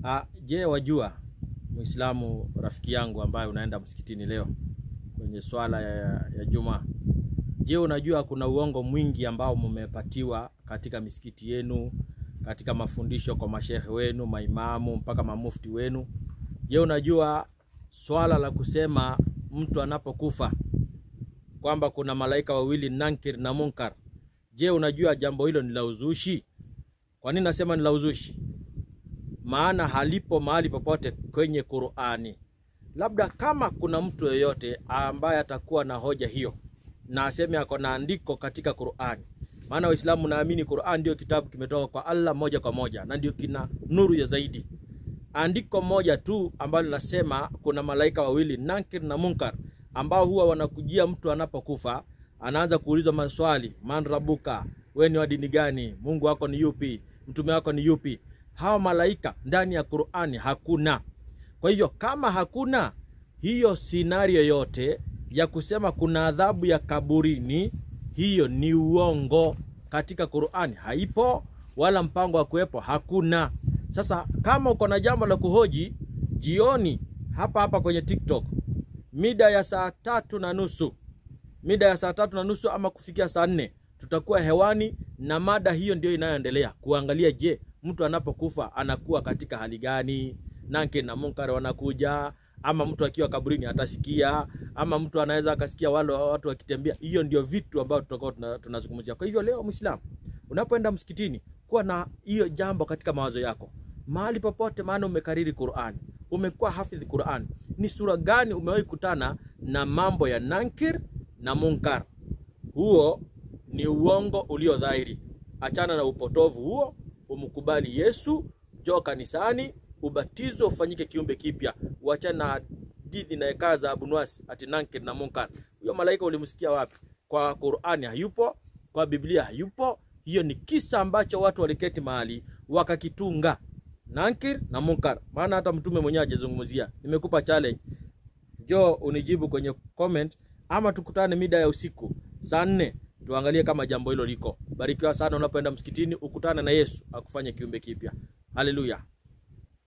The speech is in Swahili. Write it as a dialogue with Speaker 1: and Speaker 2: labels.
Speaker 1: Ah, je, wajua Muislamu rafiki yangu ambaye unaenda msikitini leo kwenye swala ya, ya Jumaa, je, unajua kuna uongo mwingi ambao mmepatiwa katika misikiti yenu, katika mafundisho kwa mashehe wenu, maimamu mpaka mamufti wenu? Je, unajua swala la kusema mtu anapokufa kwamba kuna malaika wawili Nankir na Munkar? Je, unajua jambo hilo ni la uzushi? Kwa nini nasema ni la uzushi? Maana halipo mahali popote kwenye Qur'ani. Labda kama kuna mtu yeyote ambaye atakuwa na hoja hiyo na aseme ako na andiko katika Qur'ani, maana Waislamu naamini Qur'an ndio kitabu kimetoka kwa Allah moja kwa moja na ndio kina nuru ya zaidi. Andiko moja tu ambalo linasema kuna malaika wawili Nankir na Munkar ambao huwa wanakujia mtu anapokufa, anaanza kuulizwa maswali, man rabuka, wewe ni wa dini gani? Mungu wako ni yupi? Mtume wako ni yupi? Hawa malaika ndani ya Qur'ani hakuna. Kwa hivyo kama hakuna hiyo sinario yote ya kusema kuna adhabu ya kaburini, hiyo ni uongo. Katika Qur'ani haipo, wala mpango wa kuwepo hakuna. Sasa kama uko na jambo la kuhoji, jioni hapa hapa kwenye TikTok mida ya saa tatu na nusu mida ya saa tatu na nusu ama kufikia saa nne tutakuwa hewani na mada hiyo ndio inayoendelea kuangalia, je, mtu anapokufa anakuwa katika hali gani? Nankir na Munkar wanakuja ama mtu akiwa kaburini atasikia, ama mtu anaweza akasikia wale watu wakitembea. Hiyo ndio vitu ambavyo tutakuwa tunazungumzia. Kwa hivyo leo, Muislamu, unapoenda msikitini, kuwa na hiyo jambo katika mawazo yako mahali popote, maana umekariri Qur'an, umekuwa hafidhi Qur'an. Ni sura gani umewahi kutana na mambo ya Nankir na Munkar? Huo ni uongo ulio dhahiri. Achana na upotovu huo, umkubali Yesu, njoo kanisani, ubatizo ufanyike kiumbe kipya. Uachane na hadithi na ekaa za Abunwasi ati Nankir na Munkar. Huyo malaika ulimsikia wapi? Kwa Qur'ani hayupo, kwa Biblia hayupo. Hiyo ni kisa ambacho watu waliketi mahali wakakitunga, Nankir na Munkar, maana hata mtume mwenyewe hajazungumzia. Nimekupa challenge, njoo unijibu kwenye comment, ama tukutane mida ya usiku saa nne tuangalie kama jambo hilo liko. Barikiwa sana unapoenda msikitini, ukutane na Yesu akufanye kiumbe kipya. Haleluya.